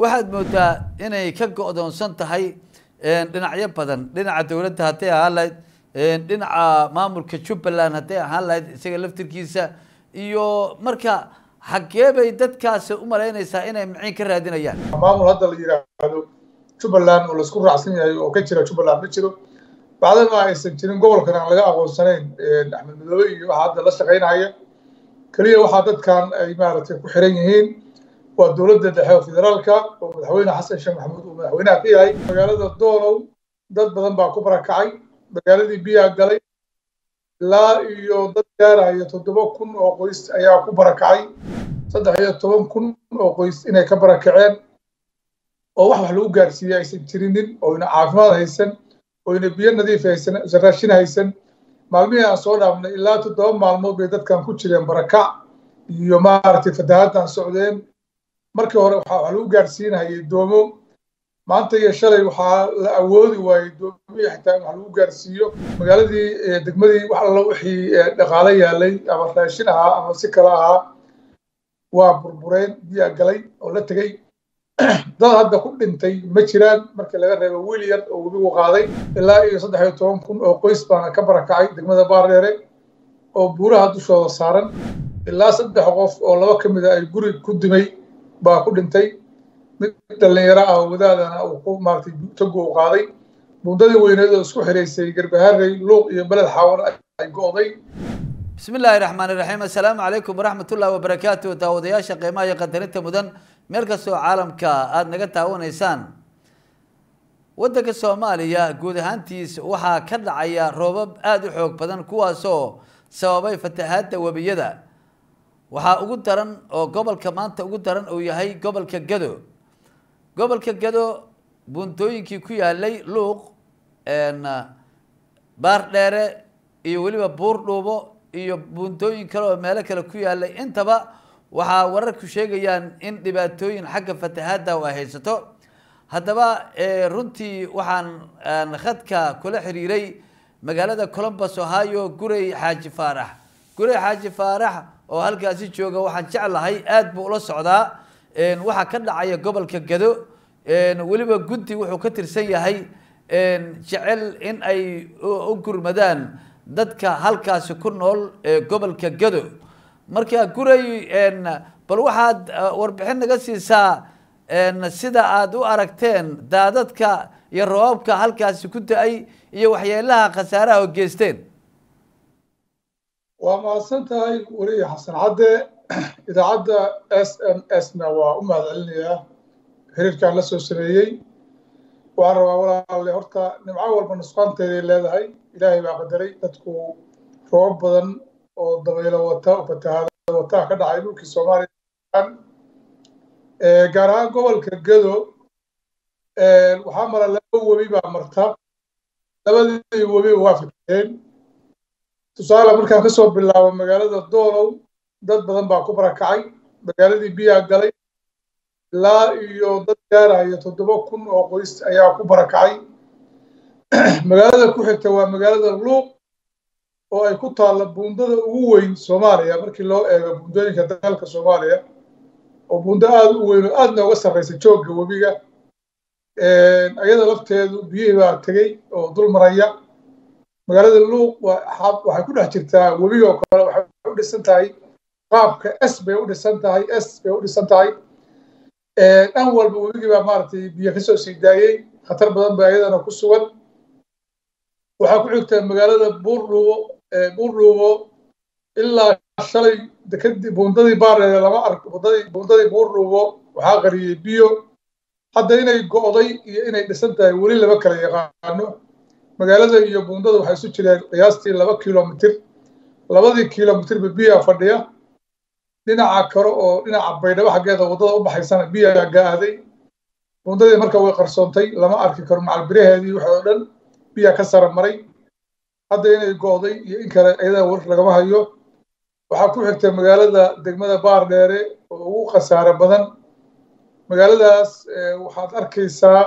waxaad moodaa inay ka go'doonsan tahay dhinacyo badan dhinaca dowladda hadday ahaan lahayd dhinaca maamulka jubbaland hadday ahaan lahayd isaga laftirkiisa iyo marka xaggee bay dadkaasi u malaynaysaa inay maciin ka raadinayaan maamul hadda la yidhaahdo jubbaland oo laisku raacsan yahay oo ka jira jubbaland ma jiro bacdama aysan jirin gobolkan aan laga aqoonsanayn axmed madoobe iyo waxaa hadda la shaqaynaya keliya waxaa dadkan ay maaragtay ku xiran yihiin waa dowladda dhexe oo federaalka oo madaxweyne xasan sheekh maxamuud uu madaxweynaha ka yahay magaalada doonow dad badan baa ku barakacay magaaladii biyaa galay ilaa iyo dad gaaraya toddoba kun oo qoys ayaa ku barakacay saddex iyo toban kun oo qoys inay ka barakaceen oo wax wax lagu gaarsiiyey aysan jirinin oyna caafimaad haysan oyna biyo nadiif haysan aysan raashin haysan maalmihii aan soo dhaafnay ilaa toddoba maalmood bay dadkan ku jireen barakac iyo maaragtay fatahaaddan socdeen markii hore waxaa wax lagu gaarsiinayay doomo maanta iyo shalay waxaa la awoodi waayey doomihii xitaa in wax lagu gaarsiiyo magaaladii degmadii wax alla wixii dhaqaale yaalay ama raashin ahaa ama si kale ahaa waa burbureen biyaa galay oo la tegey dad hadda ku dhintay ma jiraan markii laga reebo wiil yar oo webigu qaaday ilaa iyo saddex iyo toban kun oo qoys baana ka barakacay degmada baardheere oo buuraha dushooda saaran ilaa saddex qof oo laba ka mid a ay guri ku dimay baa ku dhintay mid dhallinyaro ah oo wadaadana uu ku maaragtay togo u qaaday buundadii weyneed oo isku xiraysay garbaharey luuq iyo beled xaawan ay go'day bismi illaahi raxmaan iraxiim assalaamu calaykum waraxmat ullahi wabarakaatu daawadayaasha qiimaha iyo qadarinta mudan meel kastoo caalamka aada naga taawanaysaan waddanka soomaaliya guud ahaantiis waxaa ka dhacaya roobab aada u xoog badan kuwaasoo sababay fatahaadda webiyada waxaa ugu daran oo gobolka maanta ugu daran uu yahay gobolka gado gobolka gado buuntooyinkii ku yaalay luuq baardheere iyo weliba buur dhuubo iyo buuntooyin kale oo meelo kale ku yaalay intaba waxaa wararku sheegayaan in dhibaatooyin xagga fatahaadda ay haysato haddaba runtii waxaan khadka kula xiriiray magaalada colombus ohio gurey xaaji faarax gurey xaaji faarax oo halkaasi jooga waxaan jeclahay aada buu ula socdaa waxaa ka dhacaya gobolka gado weliba guddi wuxuu ka tirsan yahay jecel in ay u gurmadaan dadka halkaasi ku nool ee gobolka gado marka gurey bal waxaad warbixin naga siisaa sida aada u aragteen daadadka iyo roobabka halkaasi ku da-ay iyo waxyeelaha khasaaraha oo geysteen waa mahadsan tahay weliya xasan cadde idaacadda s m s na waa u mahad celinayaa xiriirkaan la soo sameeyey waxaan rabaa walaalle horta nimco walba nusqaanteeday leedahay ilaahay baa qadaray dadku roobab badan oo dabaylo wata oo fatahaada wataa ka dhacay dhulkii soomaaliya gaar ahaan gobolka gado waxaa mara laba webi baa marta labadii webi waa fikireen tusaale markaan kasoo bilaabo magaalada doonow dad badan baa ku barakacay magaaladii biyaa galay ilaa iyo dad gaaraya toddoba kun oo qoys ayaa ku barakacay magaalada ku xigta waa magaalada luuq oo ay ku taalla buundada ugu weyn soomaaliya markii loo eego buundooyinka dalka soomaaliya oo buundo aada u weyn oo aada nooga sarraysa joogga webiga ayada lafteedu biyihii baa tegey oo dul maraya magaalada luuq waxay ku dhex jirtaa webiga oo kale waxay u dhisan tahay qaabka s bay u dhisan tahay s bay u dhisan tahay dhan walba webigii baa maaragtay biyo kasoo sii daayey khatar badan ba ayadana ku sugan waxaa ku xigta magaalada buurdhuubo buurdhuubo ilaa shalay dekadii buundadii baareere lama ark buundadii buundadii buurdhuubo waxaa qariyey biyo hadda inay go'day iyo inay dhisan tahay weli lama kala yaqaano magaalada iyo buundada waxay isu jireen qiyaastii laba kilomitir labadii kilomitirba biyaa fadhiya dhinaca kale oo dhinaca baydhabo xaggeeda waddada u baxaysana biyaa ga'aday buundadii marka way qarsoontay lama arki karo macalbiraheedii waxa oo dhan biyaa ka sara maray hadda inay go'day iyo in kale ayada war lagama hayo waxaa ku xigta magaalada degmada baardheere oo ugu khasaare badan magaaladaas waxaad arkaysaa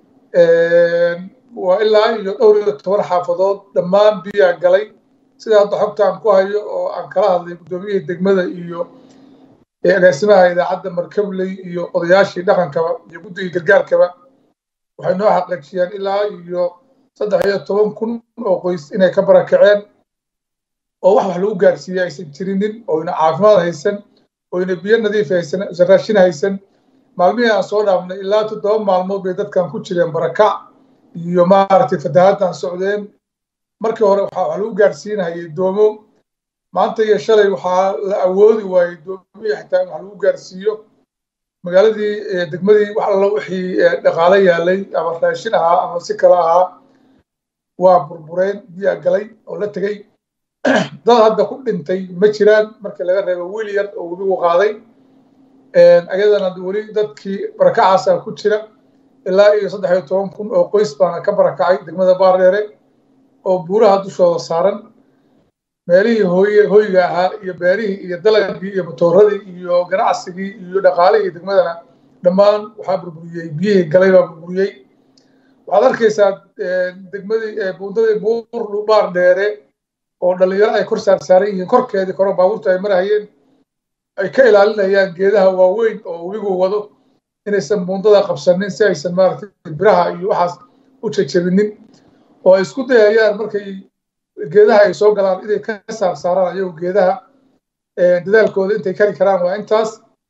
waa ilaa iyo dhowr iyo toban xaafadood dhammaan biyaa galay sida hadda xogta aan ku hayo oo aan kala hadlay guddoomiyihii degmada iyo agaasimaha idaacadda markabley iyo odayaashii dhaqankaba iyo guddigii gargaarkaba waxay noo xaqiijiyeen ilaa iyo saddex iyo toban kun oo qoys inay ka barakaceen oo wax wax lagu gaarsiiyey aysan jirinin oyna caafimaad haysan oyna biyo nadiif haysan aysan raashin haysan maalmihii aan soo dhaafnay ilaa toddoba maalmood bay dadkan ku jireen barakac iyo maaragtay fatahaaddan socdeen markii hore waxaa wax lagu gaarsiinayay doomo maanta iyo shalay waxaa la awoodi waayey doomihii xitaa in wax lagu gaarsiiyo magaaladii degmadii wax alla wixii dhaqaale yaalay ama raashin ahaa ama si kale ahaa waa burbureen biyaa galay oo la tegey dad hadda ku dhintay ma jiraan markii laga reebo wiil yar oo webigu qaaday ayadana weli dadkii barakacaasaa ku jira ilaa iyo saddex iyo toban kun oo qoys baana ka barakacay degmada baardheere oo buuraha dushooda saaran meelihii hooye hoyga ahaa iyo beerihii iyo dalagii iyo matooradii iyo ganacsigii iyo dhaqaalihii degmadana dhammaan waxaa burburiyey biyihii galay baa burburiyey waxaad arkaysaa degmadii buundadii buur baar dheere oo dhalinyaro ay kor saarsaaran yihiin korkeedii koro baabuurta ay marahayeen ay ka ilaalinayaan geedaha waaweyn oo webigu wado inaysan buundada qabsanin si aysan maaragtay biraha iyo waxaas u jajabinin oo ay isku dayayaan markay geedaha ay soo galaan inay ka saarsaaraan ayagu geedaha dadaalkooda intay kari karaan waa intaas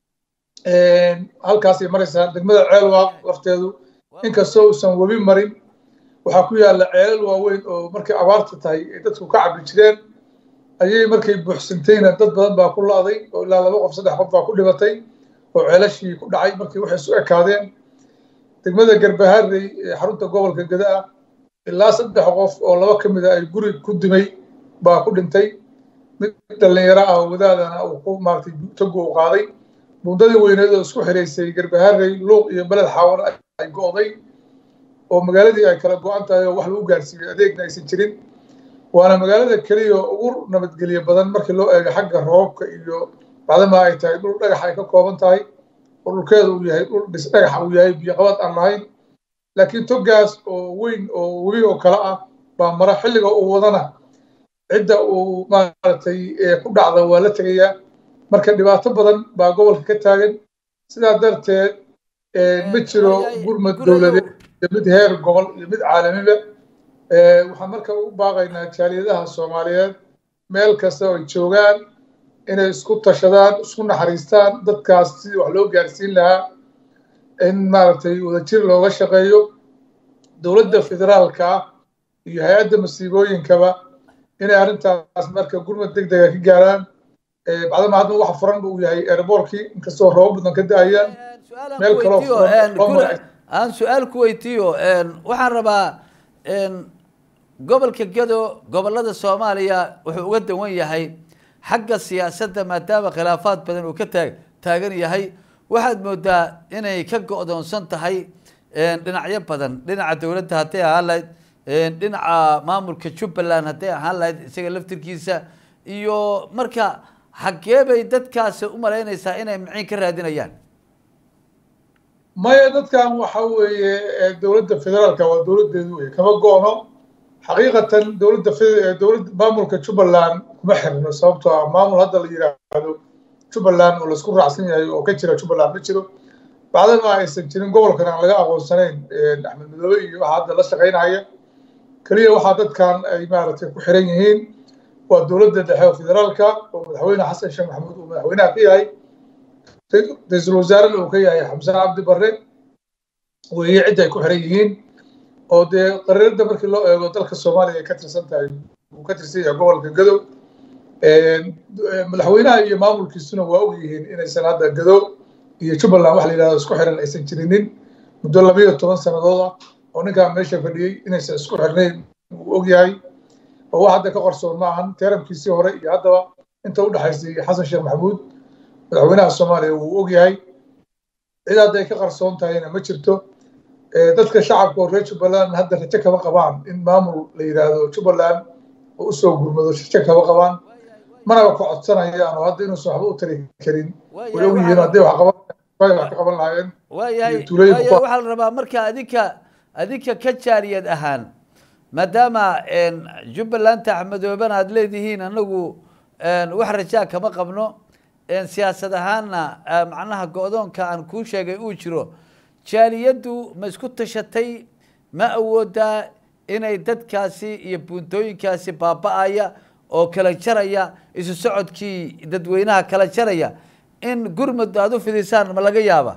halkaasay maraysaa degmada ceelwaaq lafteedu inkastoo uusan webi marin waxaa ku yaalla ceelal waaweyn oo markay abaarta tahay ay dadku ka cabbi jireen ayay markay buuxsantayna dad badan baa ku la'day oo ilaa laba qof saddex qof baa ku dhibatay oo ceelashii ku dhacay markii waxay isu ekaadeen degmada garbaharey ee xarunta gobolka gada ah ilaa saddex qof oo laba ka mid a ay guri ku dimay baa ku dhintay mid dhallinyaro ah oo wadaadana uu ku maaragtay togu u qaaday buundadii weyneed oo isku xiraysay garbaharey luuq iyo beled xaawan ay go'day oo magaaladii ay kala go'an tahay oo wax lagu gaarsiiyey adeegna aysan jirin waana magaalada keliya ugu nabadgelye badan markii loo eego xagga roobka iyo bacdama ay tahay dhul dhagax ay ka kooban tahay oo dhulkeeda uu yahay dhul dhis dhagaxa uu yahay biyoqabad aan lahayn laakiin togaas oo weyn oo webi oo kale ah baa mara xilliga uu wadana cidda uu maaragtay ku dhacda waa la tegayaa marka dhibaato badan baa gobolka ka taagan sidaa darteed ma jiro gurmad dowladeed iyo mid heer gobol iyo mid caalamiba waxaan marka u baaqaynaa jaaliyadaha soomaaliyeed meel kasta oo ay joogaan inay isku tashadaan isku naxariistaan dadkaas sidii wax loo gaarsiin lahaa in maaragtay wadajir looga shaqeeyo dowladda federaalka ah iyo hay-adda masiibooyinkaba inay arrintaas marka gurmad deg dega ka gaaraan bacdama hadda waxa furan uu yahay airboortkii inkastoo roobo badan ka da-ayaan meel kaloo aan su-aal ku weydiiyo waxaan rabaa gobolka gedo gobolada soomaaliya wuxuu uga dawan yahay xagga siyaasadda maadaama khilaafaad badan uu ka taag taagan yahay waxaad moodaa inay ka go-doonsan tahay dhinacyo badan dhinaca dowladda hadday ahaan lahayd dhinaca maamulka jubbaland hadday ahaan lahayd isaga laftirkiisa iyo marka xaggee bay dadkaasi u malaynaysaa inay maciin ka raadinayaan maya dadkan waxa weeye dowladda federaalka waa dowladdeedu wey kama go-no xaqiiqatan dowladda dowladda maamulka jubbaland kuma xirno sababtoo ah maamul hadda la yidhaahdo jubbaland oo laisku raacsan yahay oo ka jira jubbaland ma jiro bacdama aysan jirin gobolkan aan laga aqoonsanayn axmed madoobe iyo waxa hadda la shaqaynaya keliya waxaa dadkan ay maaragtay ku xiran yihiin waa dowladda dhexe oo federaalka oo madaxweyne xasan sheekh maxamuud uu madaxweynaha ka yahay ra-iisul wasaarena uu ka yahay xamsaan cabdi barre weeye cidda ay ku xiran yihiin oo dee qariirada markii loo eego dalka soomaaliya ay ka tirsan tahay uu ka tirsan yahay gobolka gadow madaxweynaha iyo maamulkiisuna waa og yihiin inaysan hadda gadow iyo jubbaland wax la yidhahdo isku xiran aysan jirinin muddo labayo toban sannadood ah oo ninkaan meesha fadhiyey inaysan isku xirnayn uu og yahay oo wax hadda ka qarsoon ma ahan teeramkiisii hore iyo haddaba inta u dhexaysay xasan sheekh maxamuud madaxweynaha soomaaliya wuu og yahay cid hadda ay ka qarsoon tahayna ma jirto dadka shacabka oo reer jubbaland hadda rajo kama qabaan in maamul la yidhaahdo jubbaland oo usoo gurmado rajo kama qabaan manaba ka codsanayaan oo hadda inuusan waxba u tari karin way og yihiin hadday wax qaban wax ka qaban lahaayeen waayahay waayahay waxaa la rabaa marka adinka adinka ka jaariyad ahaan maadaama jubbalanta axmedoobena aad leedihiin anagu wax rajaa kama qabno siyaasad ahaanna macnaha go-doonka aan kuu sheegay uu jiro jaaliyaddu ma isku tashatay ma awoodaa inay dadkaasi iyo buuntooyinkaasi baaba-aya oo kala jaraya isu socodkii dadweynaha kala jaraya in gurmud aada u fidisaan ma laga yaaba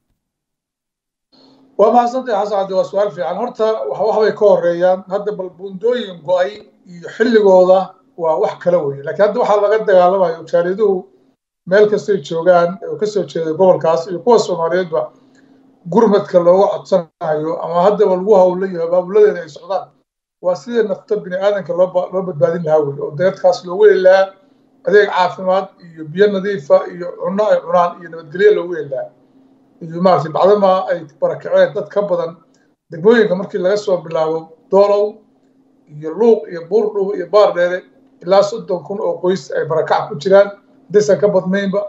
waa mahadsantahay xasan cabdi waa su-aal fiican horta waxbay ka horeeyaan hadda bal buundooyin go-ay iyo xilligooda waa wax kala weye lakiin hadda waxaa laga dagaalamayo jaaliyaduhu meel kastay joogaan oo kasoo jeeda gobolkaas iyo kuwa soomaaliyeedba gurmadka looga codsanayo ama haddaba lagu hawlayo abaabuladeeda ay socdaan waa sidii nafta bini aadanka loo badbaadin lahaa wey oo dadkaas loogu heli lahaa adeeg caafimaad iyo biyo nadiifa iyo cunno ay cunaan iyo nabadgelyo loogu heli lahaa iyo maaragtay bacdama ay barakaceen dad ka badan degmooyinka markii laga soo bilaabo doolow iyo luuq iyo buurdhubo iyo baardheere ilaa soddon kun oo qoys ay barakac ku jiraan hadaysan ka badnaynba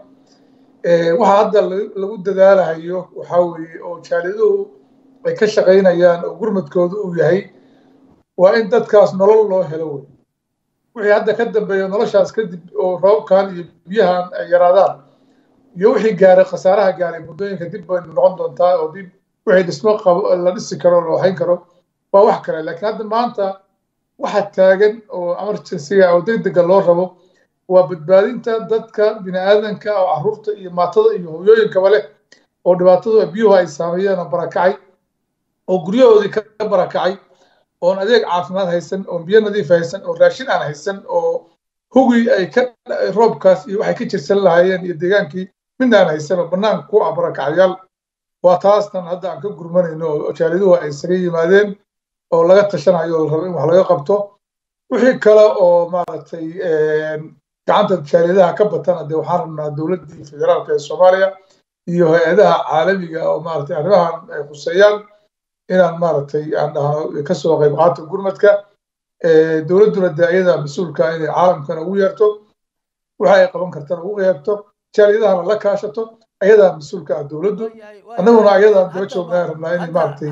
waxa hadda lagu dadaalahayo waxaa weeye oo jaaliyaduhu ay ka shaqaynayaan oo gurmadkooda uu yahay waa in dadkaas nolol loo helo wey wixii hadda ka dambeeya noloshaas kadib oo roobkan iyo biyahan ay yaraadaan iyo wixii gaaray khasaaraha gaaray muddooyinka dib baynu noqon doontaa oo dib wixii dhismo qabo la dhisi karo la waxayn karo waa wax kale laakiin hadda maanta waxa taagan oo emergencyga oo degdega loo rabo waa badbaadinta dadka bini aadanka oo carruurta iyo maatada iyo hooyooyinkaba leh oo dhibaatadu biyuhu ay saameeyeen oo barakacay oo guryahoodii ka barakacay oon adeeg caafimaad haysan oon biyo nadiif haysan oo raashin aan haysan oo hugii ay ka roobkaas iyo waxay ka jirsan lahaayeen iyo deegaankii midna aan haysan oo bannaanka ku ah barakacayaal waa taastan hadda aan ka gurmanayno oo jaaliduhu ay isaga yimaadeen oo laga tashanayo oo la rabo in wax laga qabto wixii kale oo maaragtay gacanta jaaliyadaha ka batana dee waxaan rabnaa dowladdii federaalka ee soomaaliya iyo hay-adaha caalamiga oo maaragtay arrimahan ay khuseeyaan inaan maaragtay aan dhahno kasoo qayb qaato gurmadka dowladduna dee ayada mas-uulka inay caalamkana ugu yeerto waxa ay qaban kartana ugu yeerto jaaliyadahana la kaashato ayadaa mas-uulka ah dowladdu annaguna ayadaan daba joognaa rabnaa inay maaragtay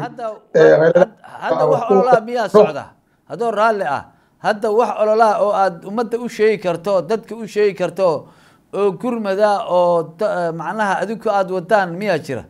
hadda wax ololaa miyaa socda haddoo raalli ah hadda wax ololaa oo aad ummadda u sheegi karto dadka u sheegi karto oo gurmada oo macnaha adinku aada wadaan miyaa jira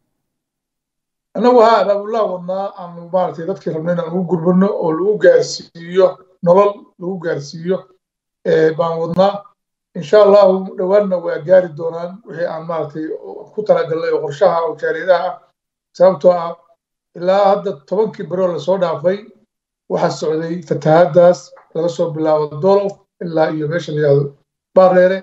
annagu haa abaabullah wadnaa aanu maaragtay dadkii rabna inaan ugu gurmano oo lagu gaarsiiyo nolol lagu gaarsiiyo baan wadnaa insha allahu dhowaanna waa gaari doonaan wixii aan maaragtay ku talagalnay oo qorshaha oo jaaliyadaha ah sababtoo ah ilaa hadda tobankii baroo lasoo dhaafay waxaa socday fatahaaddaas laga soo bilaabo dolow ilaa iyo meesha la yihahdo baareere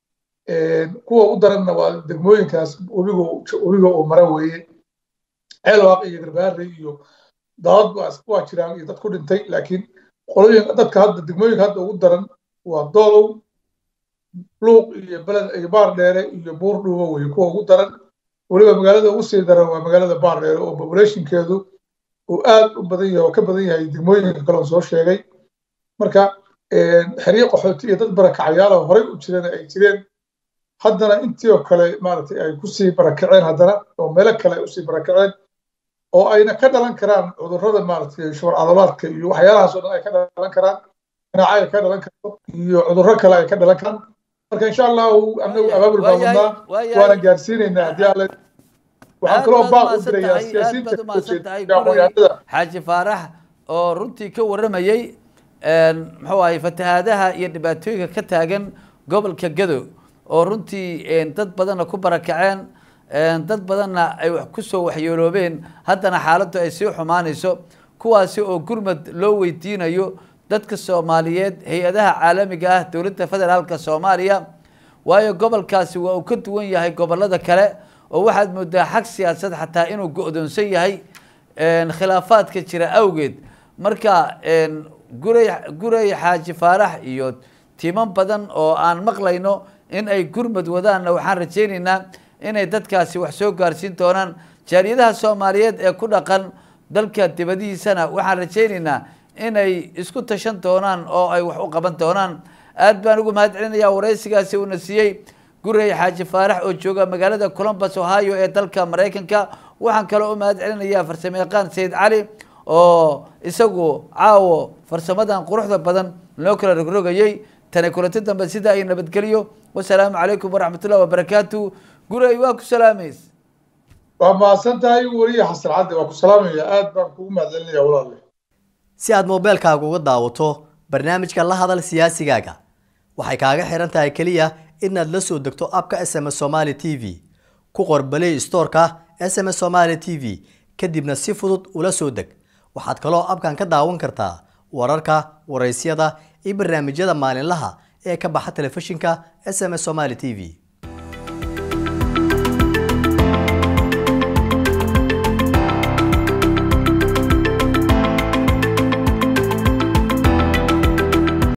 kuwa u daranna waa degmooyinkaas webiga webiga uu mara weeye ceelwaaq iyo garbaare iyo daadad waa jiraan iyo dad ku dhintay laakiin qolooyin dadka hadda degmooyinka hadda ugu daran waa doolow luuq iyo beled iyo baar dheere iyo buur dhuubo weye kuwa ugu daran weliba magaalada ugu sii daran waa magaalada baar dheere oo populationkeedu uu aad u badan yahay oo ka badan yahay degmooyinka kale oo soo sheegay marka xeryo qaxooti iyo dad barakacayaal oo horey u jireen ay jireen haddana intii oo kale maaragtay ay kusii barakaceen haddana oo meelo kale ay usii barakaceen oo ayna ka dhalan karaan cudurrada maaragtay shubar cadolaadka iyo waxyaalahaas oo dhan ay ka dhalan karaan ganaaca ay ka dhalan karto iyo cudurro kale ay ka dhalan karaan marka insha allahu annagu abaabul baa wadnaa waana gaarsiinaynaa haddii alle waxaan kaloo baaq u dirayaa siyaasiyiinta xaaji faarax oo runtii ka warramayey muxuu ahay fatahaadaha iyo dhibaatooyinka ka taagan gobolka gado oo runtii dad badanna ku barakaceen dad badanna ay wax kusoo waxyeeloobeen haddana xaaladdu ay sii xumaanayso kuwaasi oo gurmad loo weydiinayo dadka soomaaliyeed hay-adaha caalamiga ah dowladda federaalka soomaaliya waayo gobolkaasi waa uu ka duwan yahay gobolada kale oo waxaad moodaa xag siyaasad xataa inuu go-doonsan yahay khilaafaadka jira awgeed marka guray guray xaaji faarax iyo timan badan oo aan maqlayno in ay gurmad wadaanna waxaan rajaynaynaa inay dadkaasi wax soo gaarsiin doonaan jaaliyadaha soomaaliyeed ee ku dhaqan dalka dibadihiisana waxaan rajaynaynaa inay isku tashan doonaan oo ay wax u qaban doonaan aad baan ugu mahad celinayaa waraysigaasi uuna siiyey gurey xaaji faarax oo jooga magaalada columbus ohio ee dalka maraykanka waxaan kaloo u mahad celinayaa farsamayaqaan sayid cali oo isagu caawo farsamadan quruxda badan loo kala rogrogayey tani kulanti dambe sida ay nabadgeliyo wasalaamu calaykum waraxmatullahi wabarakaatu guray waa ku salaameys waa mahadsan tahay weliya xasan cadde waa ku salaamaya aad baan kugu mahadcelinaya walaale si aad moobeelkaaga uga daawato barnaamijka la hadal siyaasigaaga waxay kaaga xiran tahay keliya inaad la soo degto abka s m s somaali t v ku qor balay storeka s m s somaali t v kadibna si fudud ula soo deg waxaad kaloo abkan ka daawan kartaa wararka waraysyada iyo barnaamijyada maalinlaha ee ka baxa telefishinka s m s somaali t v